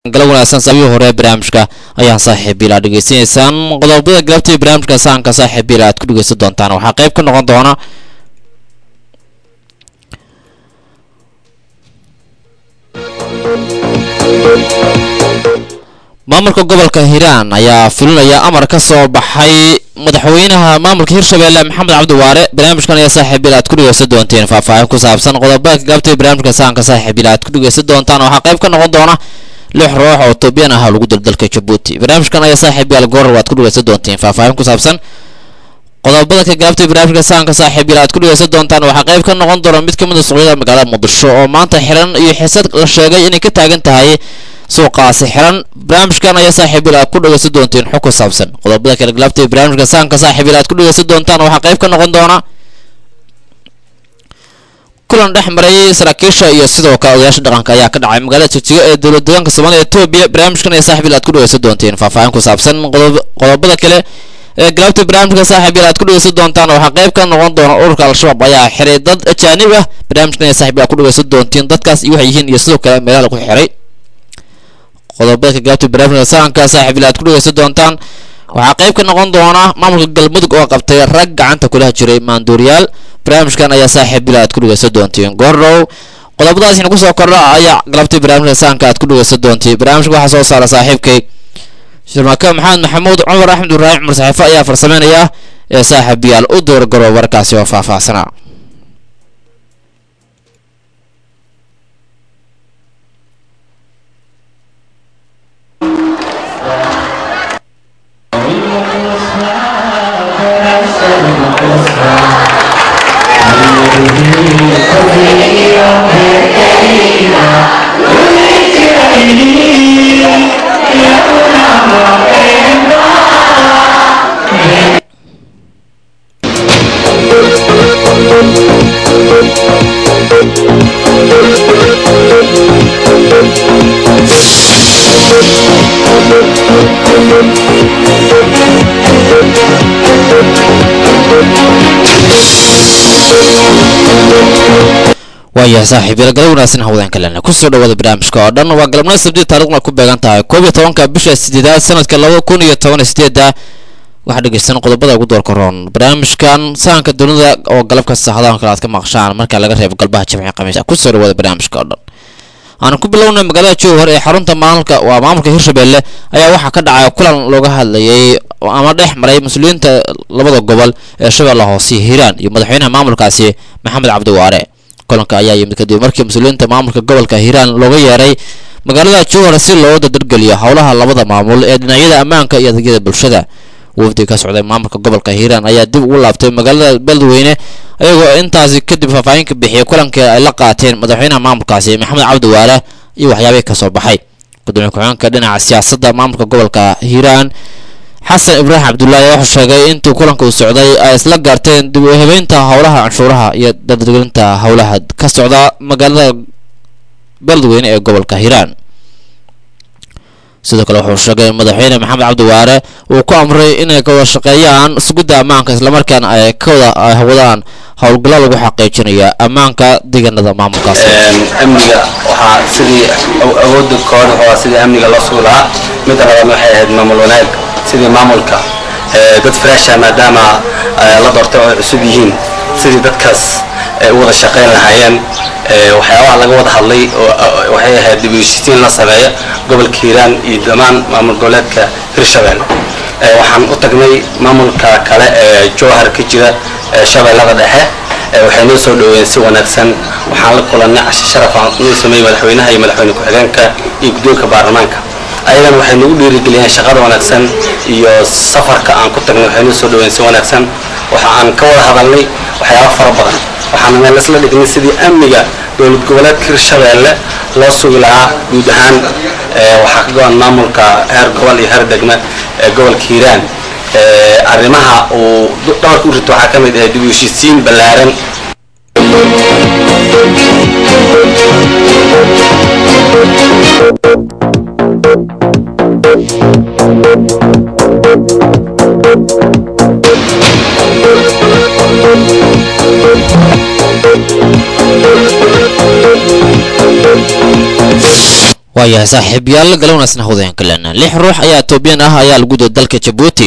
gala wanaagsan saabihii hore ee barnaamijka ayaan saaxiibiila dhegeysanaysaan qodobada galabtii barnaamijka sahanka saaxiibiila aad ku dhegeysan doontaan waxaa qayb ka noqon doona maamulka gobolka hiiraan ayaa fulinaya amar ka soo baxay madaxweynaha maamulka hirshabelle maxamed cabdi waare barnaamijkan ayaa saaxiibiil aad ku dhegeysan doonteen faahfaahin ku saabsan qodobada gaabtay barnaamijka sahanka saaxiibiil aad ku dhegeysan doontaan waxaa qayb ka noqon doona lix ruux oo toobiyaan ah lagu daldalka jabuuti barnaamijkan ayaa saaxiibiyaal goorar waad ku dhegeysan doonteen faahfaahin ku saabsan qodobada ka gaabtay barnaamijka sahanka saaxiibiil aad ku dhegeysan doontaan waxaa qayb ka noqon doona mid ka mid a suuqyada magaalada muqdisho oo maanta xiran iyo xiisad la sheegay inay ka taagan tahay suuqaasi xiran barnaamijkan ayaa saaxiibiil aad ku dhegeysan doonteen xog ku saabsan qodobada kala gaabtay barnaamijka sahanka saaxiibiil aad ku dhegeysan doontaan waxaa qayb ka noqon doona kulan dhex maray saraakiisha iyo sidoo kale odayaasha dhaqanka ayaa ka dhacay magaalada jigjiga ee dowlad deegaanka soomaalida etoobiya barnaamijkan ayaa saaxiibiil aad ku dhegeysan doonteen faahfaahin ku saabsan qodobada kale ee galaabta barnaamijka saaxiibiil aad ku dhegeysan doontaan waxaa qayb ka noqon doona ururka al-shabaab ayaa xiray dad ajaanib ah barnaamijkan ayaa saaxiibiil aad ku dhegeysan doonteen dadkaas iyo waxay yihiin iyo sidoo kale meelaha lagu xiray qodobada ka gaabta barnaamijka sahanka saaxiibiil aad ku dhegeysan doontaan waxaa qayb ka noqon doona maamulka galmudug oo qabtay rag gacanta kulaha jiray maanduuriyaal barnaamijkan ayaa saaxiibil aad ku dhegeysan doonteen goordhow qodobadaasina kusoo kordha ayaa galabtay barnaamijka sahanka aad ku dhegeysan doonteen barnaamijka waxaa soo saara saaxiibkay shirmaake maxamed maxamuud cumar axmed ibraahim cumar saxiifo ayaa farsameynaya ee saaxiibiyaal u doorgaro warkaasi oo faahfaahsanaa waayahay saaxiibyal galab wanaagsan hawdaan kalena kusoo dhawaada barnaamijka oo dhan waa galabnimo sabti taarikhna ku beegan tahay koob iyo tobanka bisha sideedaad sanadka laba kun iyo toban iyo sideeda waxaa dhegeysan qodobada ugu doorka roon barnaamijkan sahanka dunida oo galab kasta hadahan kale aad ka maqshaan marka laga reebo galbaha jimci khamiis kusoo dhawaada barnaamijka oo dhan aan ku bilownay magaalada jowhar ee xarunta maamulka waa maamulka hirshabelle ayaa waxaa ka dhacay kulan looga hadlayay ama dhex maray mas-uuliyiinta labada gobol ee shabeelle hoose hiiraan iyo madaxweynaha maamulkaasi maxamed cabdi waare kulanka ayaa yimid kadib markii mas-uuliyiinta maamulka gobolka hiiraan looga yeeray magaalada jowhar si loo dadargeliyo howlaha labada maamul ee dhinacyada ammaanka iyo adeegyada bulshada wafdi ka socday maamulka gobolka hiiraan ayaa dib ugu laabtay magaalada beledweyne ayagoo intaasi kadib faahfaahin ka bixiyay kulankii ay la qaateen madaxweynaha maamulkaasi maxamed cabdi waare iyo waxyaabihii ka soo baxay gudoomiye ku-xigeenka dhinaca siyaasadda maamulka gobolka hiiraan xasan ibraahim cabdullaahi wuxuu sheegay intuu kulanka uu socday ay isla gaarteen dib u habeynta howlaha canshuuraha iyo dardargelinta howlaha ka socda magaalada beledweyne ee gobolka hiiraan sidoo kale wuxuu sheegay in madaxweyne maxamed cabdi waare uu ku amray inay ka wada shaqeeyaan sugidda ammaanka islamarkaana ay ka wada wadaan howlgallo lagu xaqiijinaya ammaanka deegaanada maamulkaasi amniga waxaa sidii awoodda kooxda waa sidii amniga loo sugi lahaa midda labaadna waxay ahayd maamul wanaag sidii maamulka dad fresha maadaama la doortay oo ay cusub yihiin sidii dadkaas ay u wada shaqayn lahaayeen waxyaabaha laga wada hadlay waxay ahayd dib u heshiisiin la sameeya gobolka hiiraan iyo dhammaan maamul goboleedka hirshabelle waxaan u tagnay maamulka kale ee jowhar ka jira shabeellada dhexe waxay noo soo dhaweeyeen si wanaagsan waxaan la kulannay cashe sharaf aan noo sameeyey madaxweynaha iyo madaxweyne ku-xigeenka iyo guddoonka baarlamaanka ayagana waxay nagu dhiirigeliyeen shaqada wanaagsan iyo safarka aan ku tagnay waxay noo soo dhaweeyeen si wanaagsan waxa aan ka wada hadalnay waxyaaba fara badan waxaana meel isla dhignay sidii amniga dowlad goboleedka hirshabeelle loo sugi lahaa guud ahaan waxaa ka go-an maamulka heer gobol iyo heer degme ee gobolka hiiraan arrimaha uu dhabarka u rito waxaa ka mid ah dib u heshiisiin ballaaran waayahay saaxiibyaal galownaasna hawdeen kalena lix ruux ayaa etoobiyan ah ayaa lagu dilay dalka jabuuti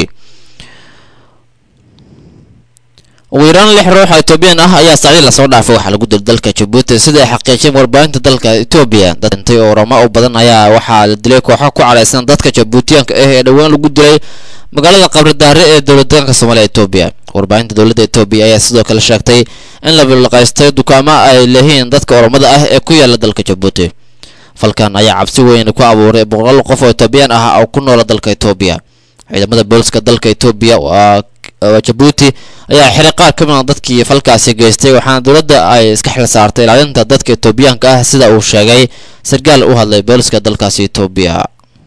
ugu yaraan lix ruux oo etoobiyan ah ayaa saacdii lasoo dhaafay waxaa lagu dilay dalka jabuuti sida ay xaqiijiyeen warbaahinta dalka etoobiya dad dhintay oo oramo u badan ayaa waxaa la dilay kooxo ku cadhaysan dadka jabuutiyaanka ah ee dhowaan lagu dilay magaalada qabridaare ee dowladdeegaanka soomaaliya etoobiya warbaahinta dowladda etoobiya ayaa sidoo kale sheegtay in la bilaqaystay dukaamo ay leeyihiin dadka oromada ah ee ku yaala dalka jabuuti falkan ayaa cabsi weyn ku abuuray boqolaal qof oo etoobiyaan ah oo ku noola dalka etoobiya ciidamada booliska dalka etoobiya waa jabuuti ayaa xiray qaar ka mid a dadkii falkaasi geystay waxaana dowladda ay iska xil saartay ilaalinta dadka etoobiyaanka ah sida uu sheegay sarkaal u hadlay booliska dalkaasi etoobiya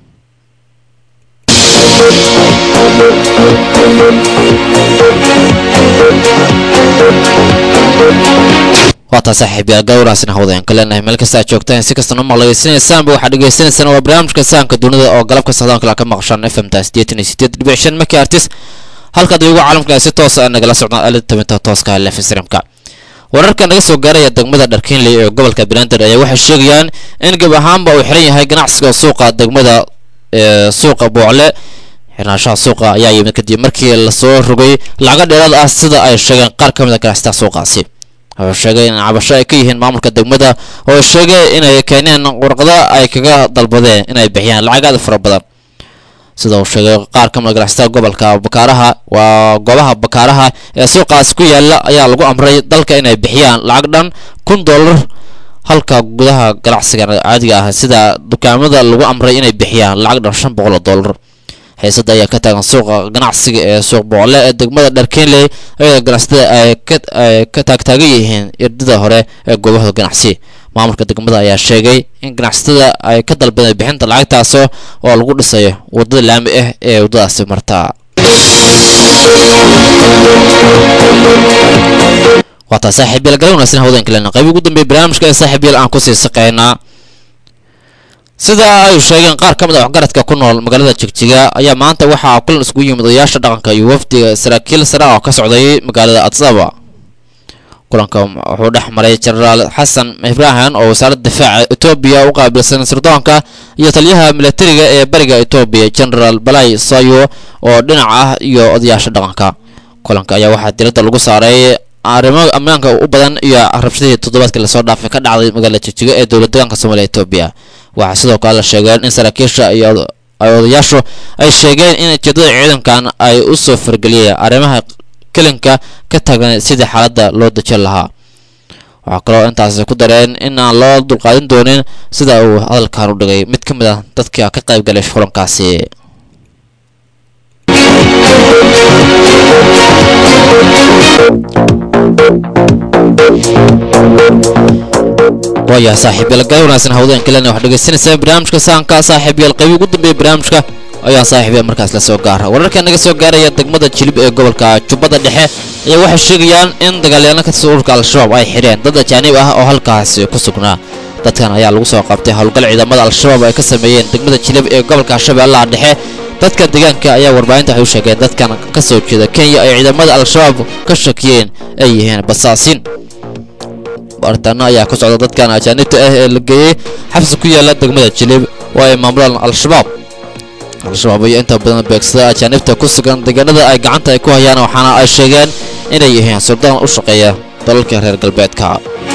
waataa saaxiibyaal gawraasina hawdeen kaleenahay meel kasta aad joogtaan si kastana maqlageysanaysaan waxaad dhegeysanaysaan waa barnaamijka sahanka dunida oo galabka socdaan kale ka maqashaan f m ta sideetan iyo sideed dhibic shan markii artis halkaad iyagu caalamka si toos ah nagala socdaan aalada tabinta tooska lef streamka wararka naga soo gaaraya degmada dharkiinley ee gobolka banaadir ayaa waxay sheegayaan in gab ahaanba uu xiran yahay ganacsiga suuqa degmada ee suuqa boocle xirnaashaha suuqa ayaa yimid kadib markii lasoo rogay lacago dheeraad ah sida ay sheegeen qaar ka mid a ganacsatada suuqaasi wuxuu sheegay in cabasho ay ka yihiin maamulka degmada oo sheegay inay keeneen warqado ay kaga dalbadeen inay bixiyaan lacag aad fara badan sida uu sheegay qaar ka mid ganacsatada gobolka bakaaraha waa goobaha bakaaraha ee suuqaasi ku yaala ayaa lagu amray dalka inay bixiyaan lacag dhan kun dollar halka gudaha ganacsiga caadiga ah sida dukaamada lagu amray inay bixiyaan lacag dhan shan boqol oo dollar xiisada ayaa ka taagan suuqa ganacsiga ee suuq boqole ee degmada dharkenley ayadoo ganacsatada ay ka taagtaagan yihiin irdida hore ee goobahooda ganacsi maamulka degmada ayaa sheegay in ganacsatada ay ka dalbadeen bixinta lacagtaas oo lagu dhisayo wadada laami ah ee waddadaasi marta waataa saaxiibyaal gala wanaagsan hawdeen kalena qayb ugu dambeeya barnaamijka ee saaxiibyaal aan kusii saqeynaa sida ay sheegeen qaar ka mid a waxgaradka ku nool magaalada jigjiga ayaa maanta waxaa kulan isugu yimid odayaasha dhaqanka iyo wafdiga saraakiil sare oo ka socday magaalada adsaba kulanka wuxuu dhex maray jenaraal xasan ibrahim oo wasaaradda difaaca etoobiya u qaabilsan sirdoonka iyo taliyaha milatariga ee bariga etoobiya jenaraal balay sayo oo dhinac ah iyo odayaasha dhaqanka kulanka ayaa waxaa diradda lagu saaray arrimo ammaanka u badan iyo rabshadihii toddobaadkii lasoo dhaafay ka dhacday magaalada jigjiga ee dowlad deegaanka soomaaliya etoobiya waxaa sidoo kale la sheegeen in saraakiisha iyo ay odayaashu ay sheegeen in ujeedada ciidankan ay u soo fargeliyeen arrimaha kelinka ka tagan sidii xaaladda loo dejin lahaa waxaa kaloo intaasi ku dareen in aan loo dulqaadin doonin sida uu hadalkan u dhigay mid ka mid ah dadka ka qayb galay kulankaasi waayahay saaxiibyaal gaal wanaagsan hawdeen kalena waxaad dhegeysanaysaa barnaamijka sahanka saaxiibyaal qaybi ugu dambeeya barnaamijka ayaa saaxiibyaal markaas la soo gaara wararka naga soo gaaraya degmada jilib ee gobolka jubbada dhexe ayaa waxay sheegayaan in dagaalyaano ka tirsan ururka al-shabaab ay xidheen dad ajaanib ah oo halkaasi ku sugnaa dadkan ayaa lagu soo qabtay howlgal ciidamada al-shabaab ay ka sameeyeen degmada jilib ee gobolka shabeellaha dhexe dadka deegaanka ayaa warbaahinta waxay u sheegeen dadkan ka soo jeeda kenya ay ciidamada al-shabaab ka shakiyeen ay yihiin basaasiin baaritaano ayaa ka socda dadkan ajaanibta ah ee la geeyey xabsi ku yaala degmada jilib oo ay maamulaan al-shabaab al-shabaab ayaa inta badan beegsada ajaanibta ku sugan deegaanada ay gacanta ay ku hayaan waxaana ay sheegeen inay yihiin suldaan u shaqeeya dalalka reer galbeedka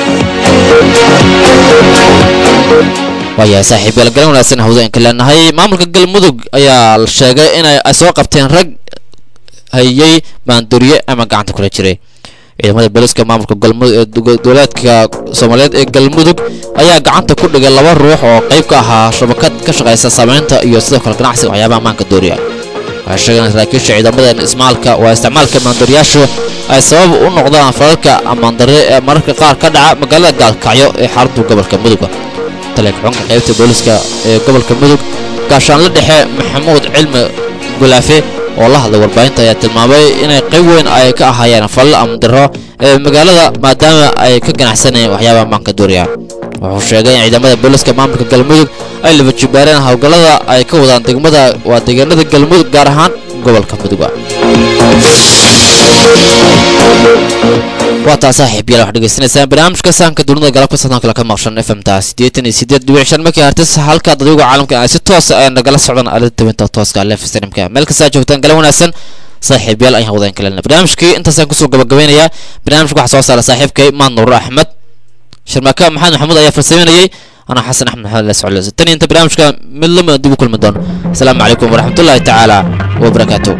waayahay saaxiibyaal galan wanaagsan hawdeenka leenahay maamulka galmudug ayaa la sheegay inay soo qabteen rag hayay maandooriye ama gacanta kula jiray ciidamada booliska maamulka galmudug ee dowlaadka soomaaliyeed ee galmudug ayaa gacanta ku dhigay laba ruux oo qayb ka ahaa shabakad ka shaqaysa saameynta iyo sidoo kale ganacsiga waxyaabaha maanka dooriya waxay sheegeen saraakiisha ciidamada ismaalka waa isticmaalka maandooriyaashu ay sabab u noqdaan falalka amaandare ee mararka qaar ka dhaca magaalada gaalkacyo ee xarunta gobolka mudug taliya xubinka qaybta booliska ee gobolka mudug gaashaanle dhexe maxamuud cilmi gulaafe oo la hadlay warbaahinta ayaa tilmaamay inay qayb weyn ay ka ahaayeen fallo amdaro ee magaalada maadaama ay ka ganacsanayeen waxyaabaha maanka dooriya wuxuu sheegay in ciidamada booliska maamulka galmudug ay labajibaareen howlgallada ay ka wadaan degmada waa deegaanada galmudug gaar ahaan gobolka muduga waa taa saaxiib yaal waxaad dhegeysanaysaan barnaamijka sahanka dunida galabka sadankale ka maqshan fmta siddeetan iyo siddeed dhibic shan markii hartis halka dadweyga caalamka ay si toosa ay nagala socdaan aalada tabinta tooska lef streamka meel kastaa joogtaan gala wanaagsan saaxiib yaal ayaan wadaan kalena barnaamijkii intaasaan kusoo gabagabeynayaa barnaamijka waxaa soo saara saaxiibkay maan nuur axmed sharmaaka maxamed maxamuud ayaa farsameynayay anaa xasan axmed maxamed la socodleysa tan iyo inta barnaamijka mid lama dib u kulmi doono asalaamu calaykum waraxmatullaahi tacaala wabarakaatu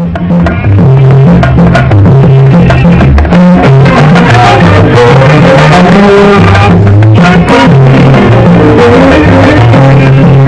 Thank you.